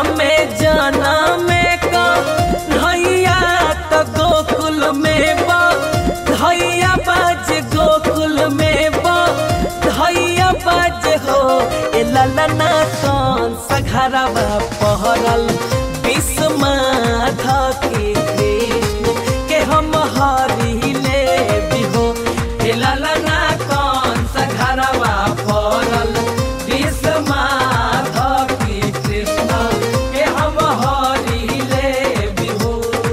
में जाना में का धैया तो गोकुल में बा धैया बाज गोकुल में बा धैया बाज हो ए ललना कौन सघरवा पहरल विश्वमाधा के कृष्ण के हम हरिले बिहो ए ललना कौन सघरवा पहरल विश्वमाधा के कृष्ण के हम हरिले बिहो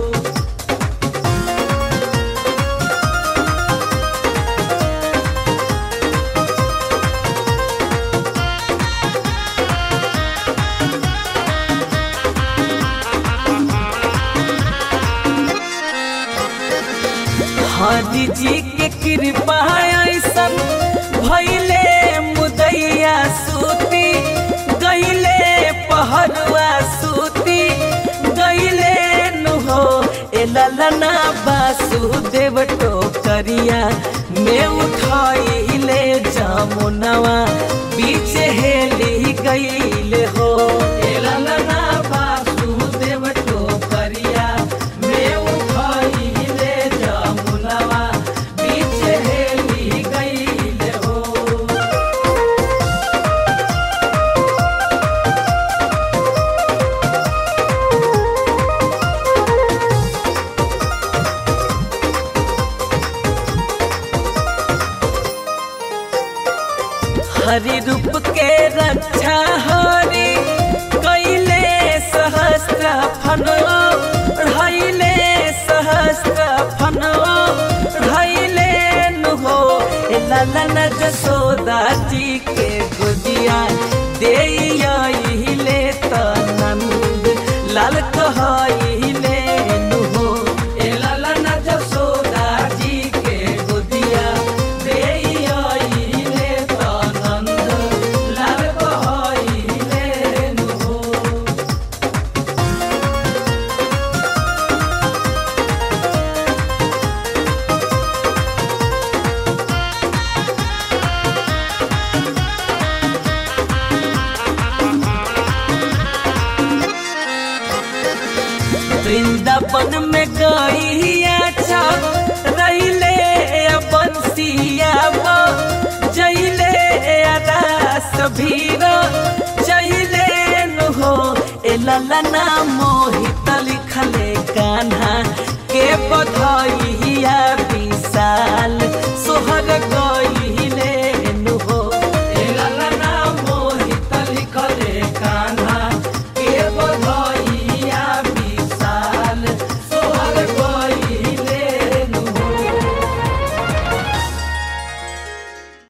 हरि जी के कृपा ऐसन भैले मुदैया सूती गैले पहरुआ सूती गैले नुहो ए ललना वासुदेव टोकरिया में उठाइले जामुनवा बीच हेली गईले हो ए ललना वासुदेव टोकरिया में उठाइले जामुनवा बीच हेली गईले हो हरि रूप के रक्षा हरि कैले सहस्त्र फनो ढैले सहस्त्र फनो ढैले नुहो ए ललन जसोदा जी के गुजिया दे ले त नंद लाल कहले नुहो ए ललन जसोदा जी के गुजिया दे ले त नंद लाल कहले नुहो वृंदावन में गईया छक रहिले बंसिया जैले रास भीर जैले नुहो ए ललना मोहित लिखले कान्हा के बधाई